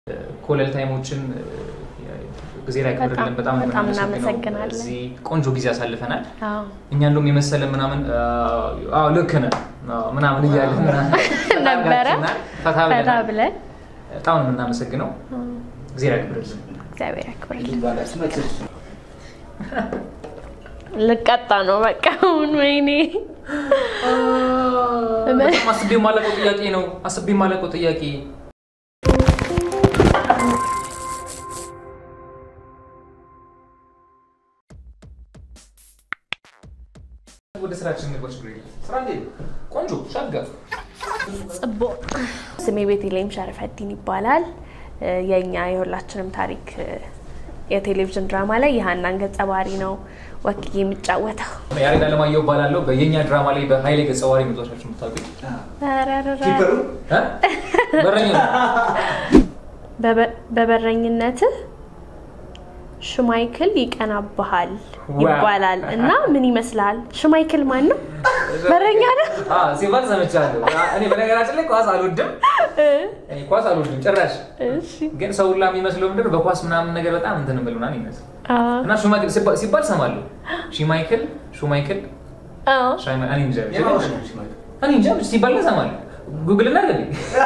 ኮለል ታይሞችን ጊዜ ላይ ክብርልን በጣም ነው በጣም የምናመሰግነው። እናመሰግናለን። እዚህ ቆንጆ ጊዜ አሳልፈናል። አዎ እኛ እንደውም የመሰለ ምናምን አዎ ልክ ነህ አዎ ምናምን እያለ ነበረ። ፈታ ፈታ ብለናል። ብለን በጣም ነው የምናመሰግነው። ጊዜ ላይ ክብርልን። እግዚአብሔር ያክብርልን። ልቀጣ ነው በቃ አሁን ወይኔ በጣም አስቤ የማለቀው ጥያቄ ነው። አስቤ የማለቀው ጥያቄ ወደ ስራችን እንግባች። ስራ እንዴት ነው? ቆንጆ ሸጋ ጽቦ ስሜ ቤተልሔም ሸረፈዲን ይባላል። የእኛ የሁላችንም ታሪክ የቴሌቪዥን ድራማ ላይ የሀናን ገጸ ባህሪ ነው ወክዬ የሚጫወተው። ያሬድ አለማየሁ እባላለሁ። በየኛ ድራማ ላይ በሀይሌ ገጸ ባህሪ መጥቷችሁ የምታውቁኝ ረረረ። እ? በረኛ ነው። በበ- በበረኝነትህ ሽማይክል ይቀናብሃል ዋው። ይባላል እና ምን ይመስልሃል? ሽማይክል ማን ነው? በረኛ ነው። አዎ፣ ሲባል ሰምቻለሁ። እኔ በነገራችን ላይ ኳስ አልወድም፣ እኔ ኳስ አልወድም ጭራሽ። እሺ ግን ሰው ሁላ የሚመስለው ምንድን ነው በኳስ ምናምን ነገር በጣም እንትን ብል ምናምን ይመስል አዎ። እና ሹማይክል ሲባ- ሲባል ሰማለሁ። ሺማይክል ሹማይክል አዎ። ሻይማ- እኔ እንጃ እኔ እንጃ ሲባል ግን ሰማለሁ። ጉግል እና ገቢ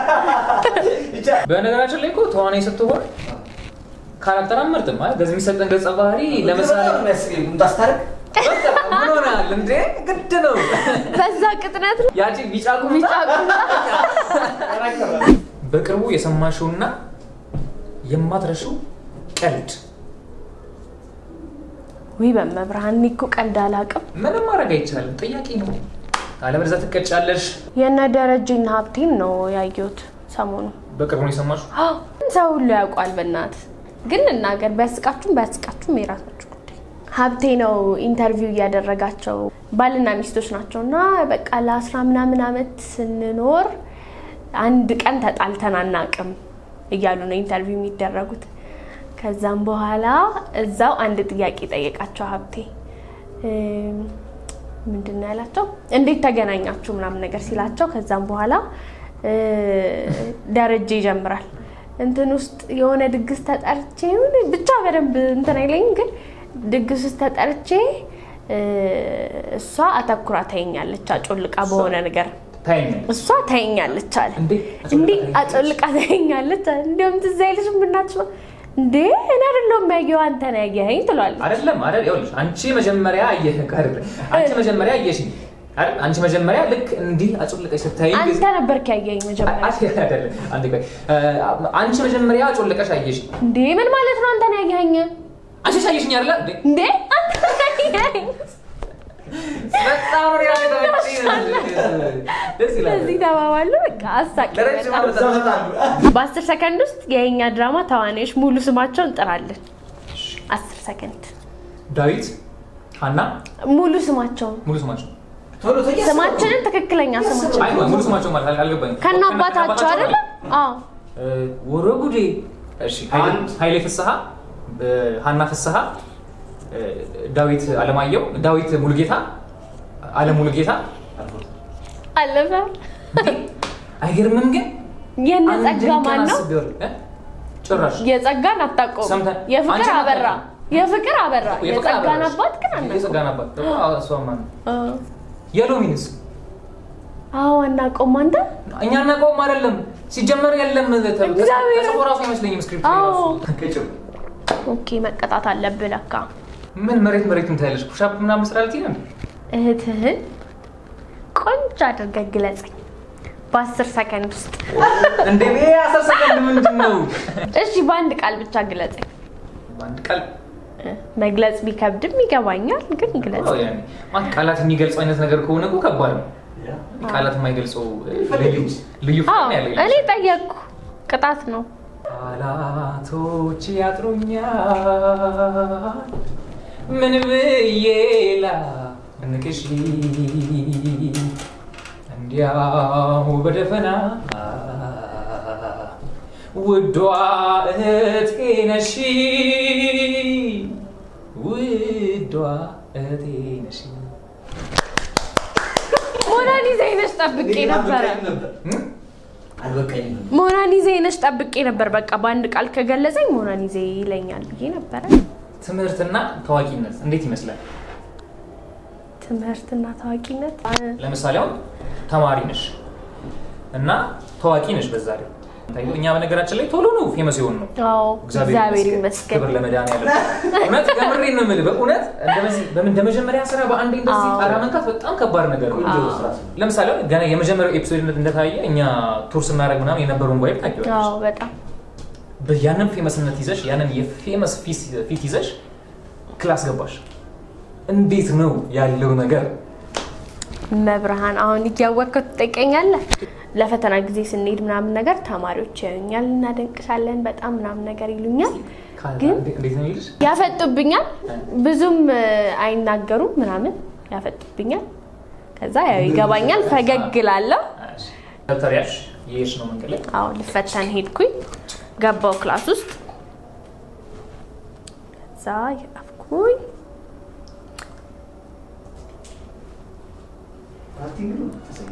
በነገራችን ላይ እኮ ተዋናይ ስትሆን ካራክተር አመርጥም ማለት በዚህ የሚሰጠን ገጸ ባህሪ ለምሳሌ በቃ ምን ሆናል እንዴ ግድ ነው በዛ ቅጥነት ነው ያቺ ቢጫ ቁምጣ ቢጫ ቁምጣ በቅርቡ የሰማሽውና የማትረሺው ቀልድ ውይ በመብርሃን እኔ እኮ ቀልድ አላውቅም። ምንም ማድረግ አይቻልም። ጥያቄ ነው። አለበለዚያ ትቀጫለሽ። የነ ደረጀና ሀብቴን ነው ያየሁት ሰሞኑ። በቅርቡ ነው የሰማሽው? አዎ፣ ሰው ሁሉ ያውቋል። በእናት ግን እናገር ቢያስቃችሁም ባያስቃችሁም የራሳችሁ ጉዳይ። ሀብቴ ነው ኢንተርቪው እያደረጋቸው ባልና ሚስቶች ናቸው እና በቃ ለአስራ ምናምን ዓመት ስንኖር አንድ ቀን ተጣልተን አናቅም እያሉ ነው ኢንተርቪው የሚደረጉት። ከዛም በኋላ እዛው አንድ ጥያቄ ጠየቃቸው ሀብቴ እም፣ ምንድን ነው ያላቸው? እንዴት ተገናኛችሁ ምናምን ነገር ሲላቸው ከዛም በኋላ እ፣ ደረጀ ይጀምራል እንትን ውስጥ የሆነ ድግስ ተጠርቼ ይሁን ብቻ በደንብ እንትን አይለኝም፣ ግን ድግስ ውስጥ ተጠርቼ እ፣ እሷ አተኩራ ታየኛለች አጮልቃ በሆነ ነገር ታይኛለሽ እሷ ታየኛለች አለ። እንዴ? እንዴ አጮልቃ ታየኛለች አለ። እንዲሁም ትዝ አይልሽም ብናትሽ ነው እንዴ እኔ አይደለሁም ያየው አንተ ነው ያየኸኝ ትሏለች። አይደለም አይደል? ይኸውልሽ አንቺ መጀመሪያ አየህ አይደለም አንቺ መጀመሪያ አየሽኝ አይደል? አንቺ መጀመሪያ ልክ እንዲህ አጮልቀሽ ስታይ አንተ ነበርክ ያየኸኝ መጀመሪያ። አይደለም አንዴ ቆይ እ፣ አንቺ መጀመሪያ አጮልቀሽ አየሽኝ። እንዴ ምን ማለት ነው አንተ ነው ያየኸኝ? አንቺ አየሽኝ አይደለ እንዴ? እንዴ አንተ ነው ያየኸኝ? በጣም ነው ያለ ደስ ይላል። እዚህ ተባባሉ። በቃ አሳቂ ለረጅም በጣም። ዓመታት በአስር ሰከንድ ውስጥ የኛ ድራማ ተዋናዮች ሙሉ ስማቸውን እንጥራለን። አስር ሰከንድ ዳዊት፣ ሀና ሙሉ ስማቸውን ሙሉ ስማቸው ስማችንን ትክክለኛ ስማቸው አይ ሙሉ ስማቸው ማለት አል- አልገባኝም። ከነ አባታቸው አይደለ? አዎ እ፣ ወረ ጉዴ። እሺ ኃይሌ- ኃይሌ ፍስሐ፣ እ፣ ሀና ፍስሐ፣ እ፣ ዳዊት አለማየሁ፣ ዳዊት ሙሉጌታ፣ አለም ሙሉጌታ። አለፈ። አይገርምም ግን የነ አንድን ጸጋ ማን ቀን ነው? አስቤው እ? ጭራሽ የጸጋን አታውቀውም። ሰምተን- የፍቅር አንቺን አበራ አታውቅም። የፍቅር አበራ የፍቅር የጸጋን አበራሽ። አባት ግን አናውቀውም። የጸጋን አባት ደግሞ እሷማ ነው። አዎ። የሎሚንስ አዎ አናውቀውም። አንተ እኛ እናውቀውም አይደለም ሲጀመር የለም ተብሎ እግዚአብሔር። ተጽፎ ራሱ አይመስለኝም ስክሪፕት ላይ አዎ ራሱ ኦኬ መቀጣት አለብህ ለካ። ምን መሬት መሬት ምታያለሽ ፑሻፕ ምናምን ስራ ልትይ ነው እህትህን ቆንጆ አድርገህ ግለጸኝ በአስር ሰከንድ ውስጥ። እንዴ አስር ሰከንድ ምንድን ነው እሺ በአንድ ቃል ብቻ ግለጸኝ። በአንድ ቃል መግለጽ ቢከብድም ይገባኛል፣ ግን ግለጽ። አዎ፣ ያኔ ማለት ቃላት የሚገልጸው አይነት ነገር ከሆነ እኮ ከባድ ነው ቃላት የማይገልጸው ልዩ ልዩ አዎ ፍቅር ያለ እኔ ጠየቅኩ፣ ቅጣት ነው። ቃላቶች ያጥሩኛል ምን ብዬ ላንቅሽ እንዲያው በደፈና ውዷ እህቴ ነሽ ውዷ እህቴ ነሽ ሞናሊዛ ይነሽ ጠብቄ ነበረ። እም? አልበቃኝም። ሞናሊዜ ነሽ ጠብቄ ነበር። በቃ በአንድ ቃል ከገለጸኝ ሞናሊዜ ይለኛል ብዬ ነበረ። ትምህርትና ታዋቂነት እንዴት ይመስላል? ትምህርትና ታዋቂነት ለምሳሌ አሁን ተማሪ ነሽ እና ታዋቂ ነሽ በዛ ላይ እኛ በነገራችን ላይ ቶሎ ነው ፌመስ የሆን ነው አዎ እግዚአብሔር ይመስገን። ክብር ለመድኃኒዓለም እውነት ከምሬ ነው የምልህ በእውነት እንደዚህ በምን እንደ መጀመሪያ ስራ በአንዴ እንደዚህ አዎ። ጣራ መንካት በጣም ከባድ ነገር ነው ቆንጆ ስራ ነው። ለምሳሌ አሁን ገና የመጀመሪያው ኤፒሶድ እንደታየ እኛ ቱር ስናደርግ ምናምን የነበረውን ቫይብ ታውቂዋለሽ አዎ በጣም ያንን ፌመስነት ይዘሽ ያንን የፌመስ ፊት ይዘሽ ክላስ ገባሽ እንዴት ነው ያለው ነገር መብርሃን አሁን እያወቅከው ትጠይቀኛለህ። ለፈተና ጊዜ ስንሄድ ምናምን ነገር ተማሪዎች ያዩኛል፣ እናደንቅሻለን በጣም ምናምን ነገር ይሉኛል፣ ግን እንዴት ነው የሚልሽ ያፈጡብኛል። ብዙም እ, አይናገሩም ምናምን ያፈጡብኛል። ከዛ ያው ይገባኛል፣ ፈገግ እላለሁ። ደብተር ያዝሽ የሄድሽ ነው መንገድ ላይ አዎ ልፈተን ሄድኩኝ፣ ገባው ክላስ ውስጥ ከዛ የጻፍኩኝ አክቲንግ ነው ተሰኘ።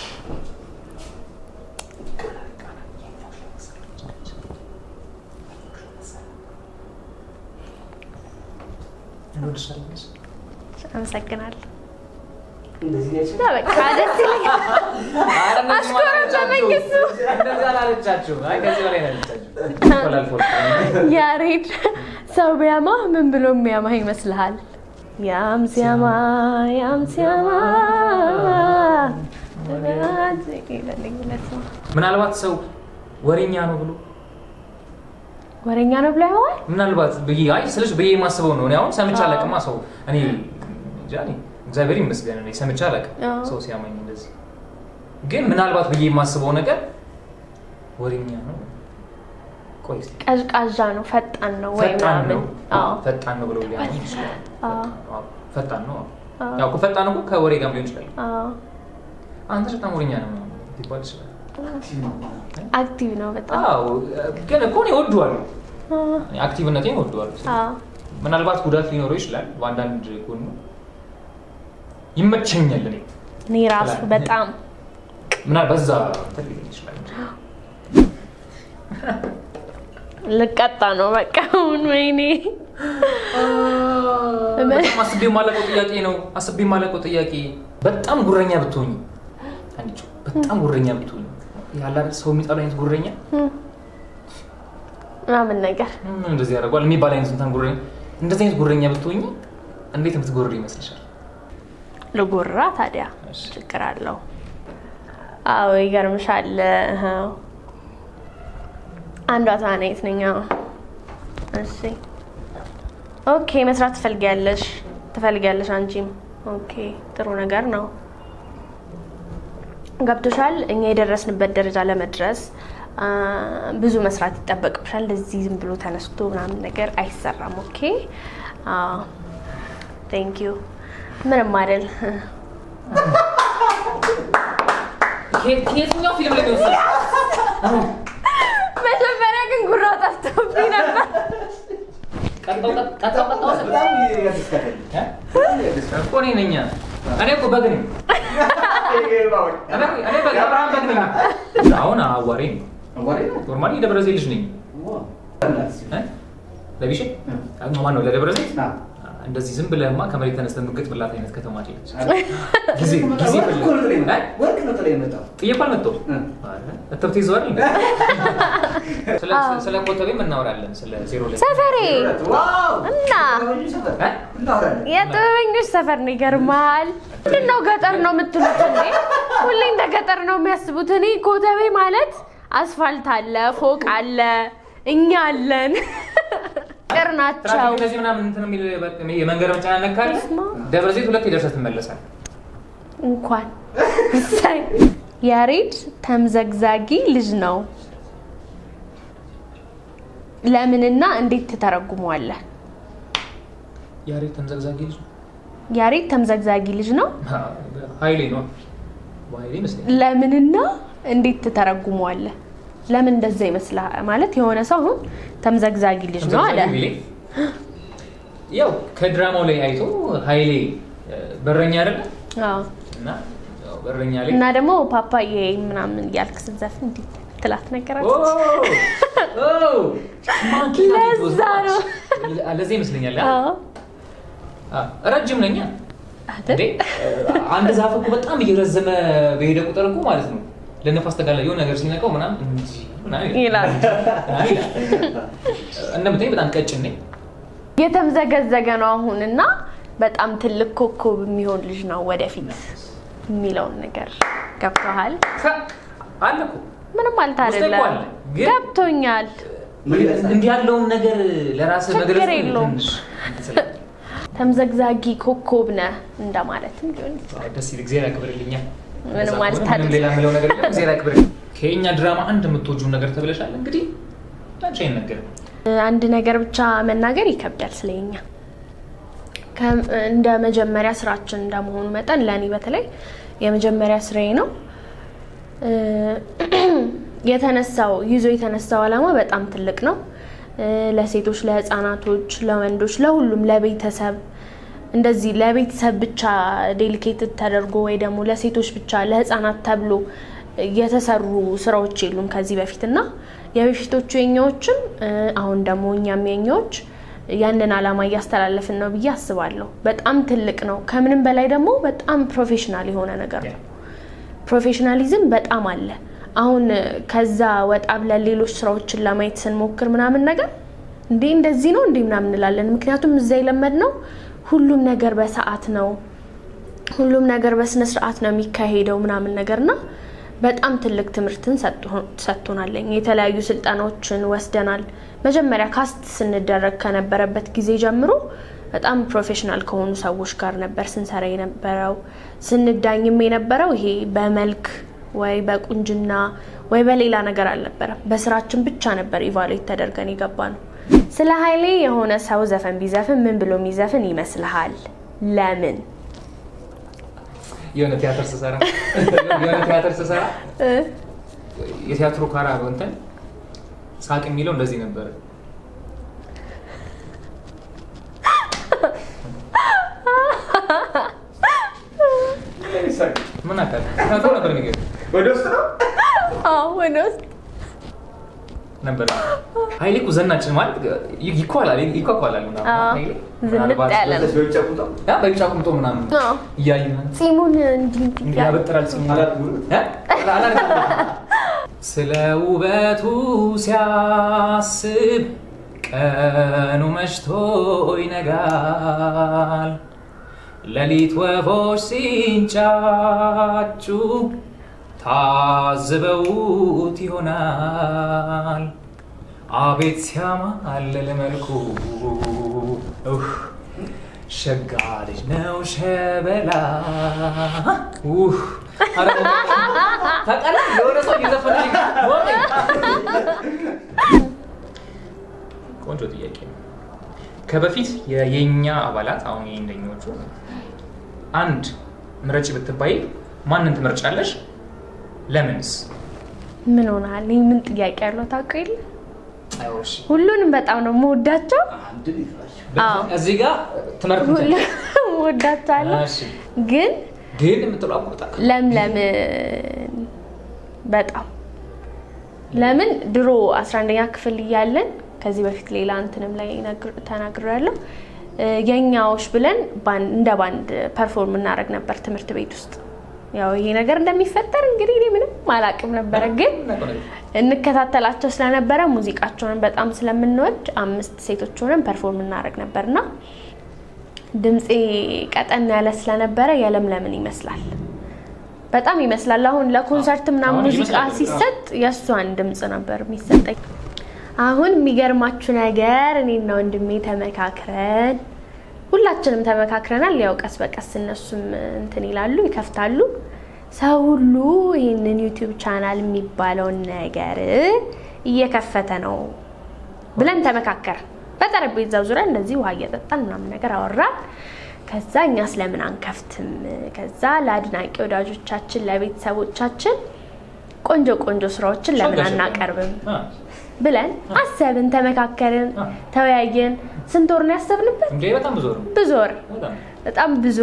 እንወድሻለን አመሰግናለሁ። እንደዚህ ነች። እና በቃ ደስ ይለኛል። አሽኮረመመኝ እሱ። እንደዚህ አላለቻችሁ አይ ከዚህ በላይ ነው ያለቻችሁ ተላልፎ ያሬድ ሰው ቢያማህ ምን ብሎ የሚያማህ ይመስልሃል? ያም ሲያማ ያም ሲያማ ምናልባት ሰው ወሬኛ ነው ብሎ ወሬኛ ነው ብሎ ያዋል። ምናልባት ብዬ አይ ስልሽ ብዬ የማስበው ነው። እኔ አሁን ሰምቼ አዎ። አላውቅማ ሰው እኔ እንጃ እኔ እግዚአብሔር ይመስገን እኔ ሰምቼ አላውቅም አዎ። ሰው ሲያመኝ እንደዚህ። ግን ምናልባት ብዬ የማስበው ነገር ወሬኛ ነው። ቆይ እስኪ ቀዥቃዣ ነው፣ ፈጣን ነው ወይ ፈጣን ነው ምናምን። አዎ ፈጣን ነው ብሎ ሊያመኝ ይችላል። አዎ። አዎ፣ ፈጣን ነው። አዎ። ያው እኮ ፈጣን እኮ ከወሬ ጋር ሊሆን ይችላል። አዎ አንተ በጣም ወሬኛ ነው ሊባል ይችላል። አክቲቭ ነው። አክቲቭ ነው በጣም አዎ ግን እኮ እኔ እወደዋለሁ። አዎ። እኔ አክቲቭነቴን እወደዋለሁ። አዎ ምናልባት ጉዳት ሊኖረው ይችላል በአንዳንድ ጎኑ ይመቸኛል። እኔ እኔ ራሱ በጣም ምናልባት በዛ እንትን ሊሆን ይችላል። ልቀጣ ነው በቃ አሁን ወይኔ በጣም አስቤ የማላውቀው ጥያቄ ነው። አስቤ የማላውቀው ጥያቄ በጣም ጉረኛ ብትሆኝ አንቺ በጣም ጉረኛ ብትሆኝ ያለ አይደል ሰው የሚጠሉ አይነት ጉረኛ ምናምን ነገር ምን እንደዚህ ያደርገዋል የሚባል አይነት እንትን ጉረኛ እንደዚህ አይነት ጉረኛ ብትሆኝ እንዴት የምትጎርር ይመስልሻል? ልጎራ ታዲያ እሺ። ችግር አለው? አዎ ይገርምሻል። እህ። አንዷ ተዋናይት ነኝ። አዎ። እሺ ኦኬ። መስራት ትፈልጊያለሽ ትፈልጊያለሽ አንቺም። ኦኬ ጥሩ ነገር ነው። ገብቶሻል። እኛ የደረስንበት ደረጃ ለመድረስ አ፣ ብዙ መስራት ይጠበቅብሻል። እንደዚህ ዝም ብሎ ተነስቶ ምናምን ነገር አይሰራም። ኦኬ ቴንክ ዩ ምንም አይደል። ከየት- ከየትኛው ፊልም ላይ ነው መጀመሪያ ግን ጉራ ጠፍቶብኝ ነበር። ቀጣው ቀጣው ቀጣው ስል በጣም ያስደስታል። እ? በጣም ያስደስታል። እኮ እኔ ነኝ። እኔ እኮ በግ ነኝ። እኔ እኔ በግ አብርሃም በግ ነኝ። አሁን አዋሬ ነው። አዋሪ ነው? ኖርማሊ የደብረ ዘይት ልጅ ነኝ። ዋው። በእናትህ ሲል። እ? ለቢሼ እ። ማን ነው ለደብረ ዘይት ና። እንደዚህ ዝም ብለህማ ከመሬት ተነስተህ ምግጥ ብላት አይነት ከተማ ነች። ጊዜ ጊዜ ወርቅ እኮ ነው ጥላ የመጣው። እ? ወርቅ ነው ጥላ የመጣው። ጥዬ እኮ አልመጣሁም። እ። እትብት ይዘዋል። ስለ ስለ ኮተቤም እናወራለን። ስለ ዜሮ ላይ ሰፈሬ ዋው! እና ጥበበኞች ሰፈር እ? እናወራለን። የጥበበኞች ሰፈር ነው። ይገርማል። ምንድን ነው ገጠር ነው የምትሉት እንዴ? ሁሌ እንደ ገጠር ነው የሚያስቡት። እኔ ኮተቤ ማለት አስፋልት አለ፣ ፎቅ አለ፣ እኛ አለን። ቅር ናቸው። ትራፊክ እንደዚህ ምናምን እንትን የሚል የመንገድ መጨናነቅ ካለ በስመ አብ። ደብረ ዘይት ሁለት የደርሰህ ትመለሳለህ። እንኳን እሰይ። ያሬድ ተምዘግዛጊ ልጅ ነው። ለምንና እንዴት ትተረጉመዋለህ? ያሬድ ተምዘግዛጊ ልጅ ነው። ያሬድ ተምዘግዛጊ ልጅ ነው። ኃይሌ ነው ኃይሌ ይመስለኛል። ለምንና እንዴት ትተረጉመዋለህ? ለምን እንደዛ ይመስልሃል? ማለት የሆነ ሰው አሁን ተምዘግዛጊ ልጅ ነው አለ። ተምዘግዛጊ ቢሌ ያው ከድራማው ላይ አይቶ ኃይሌ እ፣ በረኛ አይደለ አዎ። እና ያው በረኛ ላይ እና ደግሞ ፓፓዬ ምናምን እያልክ ስትዘፍን እንዲህ ትላት ኦ! ነገራለች። ኦ! ማንኪ ናት ለዛ ነው። ለዛ ይመስለኛል አዎ አ፣ ረጅም ነኛ አይደል? እንዴ አንድ ዛፍ እኮ በጣም እየረዘመ በሄደ ቁጥር እኮ ማለት ነው ለነፋስ ተጋላ የሆነ ነገር ሲነካው ምናምን እንጂ ምናምን ይላል። አይ ይላል። እንደምታየኝ በጣም ቀጭን ነኝ። የተምዘገዘገ ነው አሁን እና በጣም ትልቅ ኮከብ የሚሆን ልጅ ነው ወደፊት የሚለውን ነገር ገብቶሃል? ከ- አለ እኮ ምንም ማለት ውስጤ እኮ አይደለም። አለ፣ ግን- ገብቶኛል። እንዲህ ያለውን ነገር ለራስህ ችግር መግለጽ የለውም። ትንሽ እንትን ስለ- ተምዘግዛጊ ኮከብ ነህ እንደማለትም ሊሆን ይችላል። አዎ፣ ደስ ይል። እግዚአብሔር ያክብርልኛል። ምንም ከዛ ማለት ከሆነ ምንም አይደለም። ሌላ የምለው ነገር የለም። እግዚአብሔር ያክብርልኝ። ከየኛ ድራማ አንድ የምትወጂውን ነገር ተብለሻል። እንግዲህ አንቺ አይነገርም። አንድ ነገር ብቻ መናገር ይከብዳል ስለኛ ከም- እንደ መጀመሪያ ስራችን እንደመሆኑ መጠን ለእኔ በተለይ የመጀመሪያ ስራዬ ነው። እ፣ የተነሳው ይዞ የተነሳው ዓላማ በጣም ትልቅ ነው። እ፣ ለሴቶች፣ ለህፃናቶች፣ ለወንዶች፣ ለሁሉም ለቤተሰብ እንደዚህ ለቤተሰብ ብቻ ዴሊኬትድ ተደርጎ ወይ ደግሞ ለሴቶች ብቻ ለህፃናት ተብሎ የተሰሩ ስራዎች የሉም ከዚህ በፊት እና የበፊቶቹ የኛዎችም እ፣ አሁን ደግሞ እኛም የኛዎች ያንን ዓላማ እያስተላለፍን ነው ብዬ አስባለሁ። በጣም ትልቅ ነው። ከምንም በላይ ደግሞ በጣም ፕሮፌሽናል የሆነ ነገር ነው። ፕሮፌሽናሊዝም በጣም አለ። አሁን ከዛ ወጣ ብለን ሌሎች ስራዎችን ለማየት ስንሞክር ምናምን ነገር እንዴ እንደዚህ ነው እንዴ ምናምን እንላለን። ምክንያቱም እዛ የለመድነው ሁሉም ነገር በሰዓት ነው፣ ሁሉም ነገር በስነ ስርዓት ነው የሚካሄደው ምናምን ነገርና በጣም ትልቅ ትምህርትን ሰጥቶ- ሰጥቶናለኝ። የተለያዩ ስልጠናዎችን ወስደናል። መጀመሪያ ካስት ስንደረግ ከነበረበት ጊዜ ጀምሮ በጣም ፕሮፌሽናል ከሆኑ ሰዎች ጋር ነበር ስንሰራ የነበረው። ስንዳኝም የነበረው ይሄ በመልክ ወይ በቁንጅና ወይ በሌላ ነገር አልነበረም። በስራችን ብቻ ነበር ኢቫሉዌት ተደርገን የገባ ነው። ስለ ኃይሌ የሆነ ሰው ዘፈን ቢዘፍን ምን ብሎ የሚዘፍን ይመስልሃል? ለምን? የሆነ ቲያትር ስሰራ የሆነ ቲያትር ስሰራ የቲያትሩ ካራ እንትን ሳቅ የሚለው እንደዚህ ነበረ። ምን አካል ተናግሮ ነበር የሚገርም ወደ ውስጥ ነው አዎ ወደ ውስጥ ነበር። ኃይሌ እኮ ዘናችን ማለት ይኳላል ይኳኳላል ምናምን አዎ፣ ኃይሌ ዝንጥ ምናልባት ያለ ነው። በዚህ በውጭ ቁጣ ያ በቢጫ ቁምጦ ምናምን አዎ። እያዩ ጺሙን እንዲህ እንዲህ ያለ- ያበጥራል ጺሙ አላት ሙሉ እ? አላደረገም። ስለ ውበቱ ሲያስብ ቀኑ መሽቶ ይነጋል። ሌሊት ወፎች ሲንጫጩ ታዝበውት ይሆናል። አቤት ሲያማልል መልኩ ኡህ፣ ሸጋ ልጅ ነው ሸበላ ኡህ፣ ኧረ ታውቃለህ፣ የሆነ ሰው እየዘፈነልኝ ወቀኝ። ቆንጆ ጥያቄ ነው። ከበፊት የ- የኛ አባላት አሁን የእንደኞቹ አንድ ምረጭ ብትባይ ማንን ትመርጫለሽ? ለምንስ? ምን ሆናል? ይህ ምን ጥያቄ ያለው ታውቀው የለ አይወሽ ሁሉንም በጣም ነው የምወዳቸው። አንድ ይፍራሽ አዎ። እዚህ ጋር ትመርጥ ሁሉንም እወዳቸዋለሁ። እሺ። ግን ግን የምትለው አቁጣ ለምለም በጣም ለምን ድሮ 11ኛ ክፍል እያለን ከዚህ በፊት ሌላ እንትንም ላይ ተናግሬያለሁ። የኛዎች ብለን ባን- እንደ ባንድ ፐርፎርም እናደርግ ነበር ትምህርት ቤት ውስጥ። ያው ይሄ ነገር እንደሚፈጠር እንግዲህ እኔ ምንም አላውቅም ነበረ ግን እንከታተላቸው ስለነበረ ሙዚቃቸውን በጣም ስለምንወድ አምስት ሴቶች ሆነን ፐርፎርም እናደርግ ነበርና ድምፄ ቀጠን ያለ ስለነበረ የለምለምን ይመስላል በጣም ይመስላል። አሁን ለኮንሰርት ምናምን አሁን ሙዚቃ ይመስላል። ሲሰጥ የእሷን ድምፅ ነበር የሚሰጠኝ። አሁን የሚገርማችሁ ነገር እኔና ወንድሜ ተመካክረን ሁላችንም ተመካክረናል። ያው ቀስ በቀስ እነሱም እንትን ይላሉ ይከፍታሉ። ሰው ሁሉ ይህንን ዩቲዩብ ቻናል የሚባለውን ነገር እየከፈተ ነው ብለን ተመካከርን። በጠረጴዛው ዙሪያ እንደዚህ ውሃ እየጠጣን ምናምን ነገር አወራን። ከዛ እኛ ስለምን አንከፍትም? ከዛ ለአድናቂ ወዳጆቻችን ለቤተሰቦቻችን ቆንጆ ቆንጆ ስራዎችን ለምን አናቀርብም ብለን አሰብን፣ ተመካከርን፣ ተወያየን። ስንት ወር ነው ያሰብንበት? እንዴ በጣም ብዙ ነው። ብዙ ወር በጣም በጣም ብዙ ወር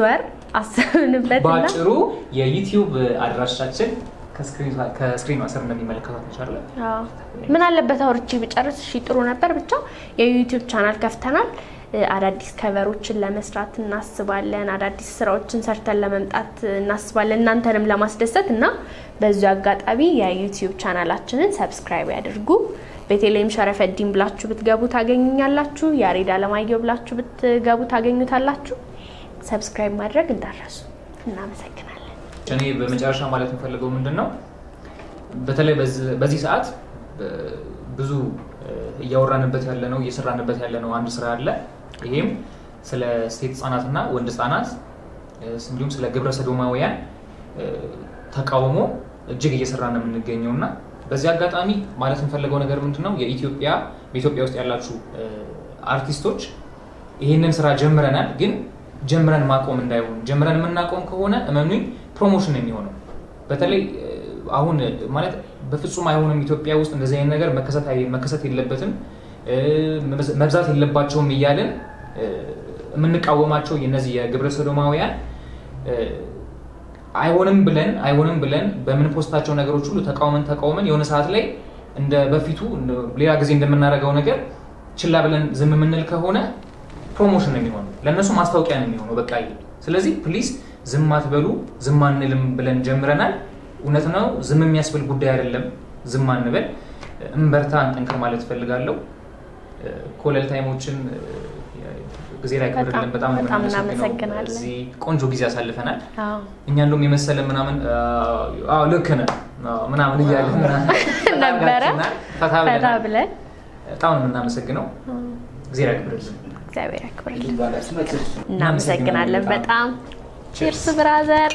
አሰብንበትና በአጭሩ የዩቲዩብ አድራሻችን ከስክሪኑ- ከስክሪኑ ስር እንደሚመለከቷት እንችላለን። አዎ። ምን አለበት አውርቼ ብጨርስ እሺ ጥሩ ነበር። ብቻ የዩቲዩብ ቻናል ከፍተናል። እ፣ አዳዲስ ከቨሮችን ለመስራት እናስባለን። አዳዲስ ስራዎችን ሰርተን ለመምጣት እናስባለን እናንተንም ለማስደሰት እና በዚሁ አጋጣሚ የዩቲዩብ ቻናላችንን ሰብስክራይብ ያድርጉ። ቤተልሔም ሸረፈዲን ብላችሁ ብትገቡ ታገኙኛላችሁ። ያሬድ አለማየሁ ብላችሁ ብትገቡ ታገኙታላችሁ። ሰብስክራይብ ማድረግ እንዳረሱ። እናመሰግናለን። እኔ በመጨረሻ ማለት የምፈልገው ምንድን ነው፣ በተለይ በዚህ- በዚህ ሰዓት እ፣ ብዙ እ፣ እያወራንበት ያለ ነው እየሰራንበት ያለ ነው አንድ ስራ አለ። ይሄም ስለ ሴት ህጻናትና ወንድ ህጻናት እ፣ እንዲሁም ስለ ግብረ ሰዶማውያን እ፣ ተቃውሞ እጅግ እየሰራ ነው የምንገኘው እና በዚህ አጋጣሚ ማለት የምፈልገው ነገር ምንድን ነው የኢትዮጵያ በኢትዮጵያ ውስጥ ያላችሁ እ፣ አርቲስቶች ይህንን ስራ ጀምረናል፣ ግን ጀምረን ማቆም እንዳይሆን ጀምረን የምናቆም ከሆነ እመኑኝ ፕሮሞሽን ነው የሚሆነው። በተለይ እ፣ አሁን ማለት በፍጹም አይሆንም ኢትዮጵያ ውስጥ እንደዚህ አይነት ነገር መከሰት አይ- መከሰት የለበትም እ፣ መብዛት የለባቸውም እያልን እ፣ የምንቃወማቸው የነዚህ የግብረ ሰዶማውያን እ፣ አይሆንም ብለን አይሆንም ብለን በምንፖስታቸው ነገሮች ሁሉ ተቃውመን ተቃውመን የሆነ ሰዓት ላይ እንደ በፊቱ እንደ- ሌላ ጊዜ እንደምናደርገው ነገር ችላ ብለን ዝም የምንል ከሆነ ፕሮሞሽን ነው የሚሆነው፣ ለእነሱ ማስታወቂያ ነው የሚሆነው። በቃ ይሄ። ስለዚህ ፕሊዝ ዝም አትበሉ፣ ዝም አንልም ብለን ጀምረናል። እውነት ነው፣ ዝም የሚያስብል ጉዳይ አይደለም። ዝም አንበል፣ እንበርታ፣ እንጠንክር ማለት እፈልጋለሁ። ኮለል ታይሞችን ጊዜ ላይ ክብርልን በጣም ነው በጣም የምናመሰግነው። እናመሰግናለን። እዚህ ቆንጆ ጊዜ አሳልፈናል። አዎ እኛ እንደውም የመሰለ ምናምን አዎ ልክ ነህ አዎ ምናምን እያለ ነበረ። ፈታ ፈታ ብለናል። ብለን በጣም ነው የምናመሰግነው። ጊዜ ያክብርልን። እግዚአብሔር ያክብርልን። ይባላል መቼም እናመሰግናለን በጣም ቺርስ ብራዘር።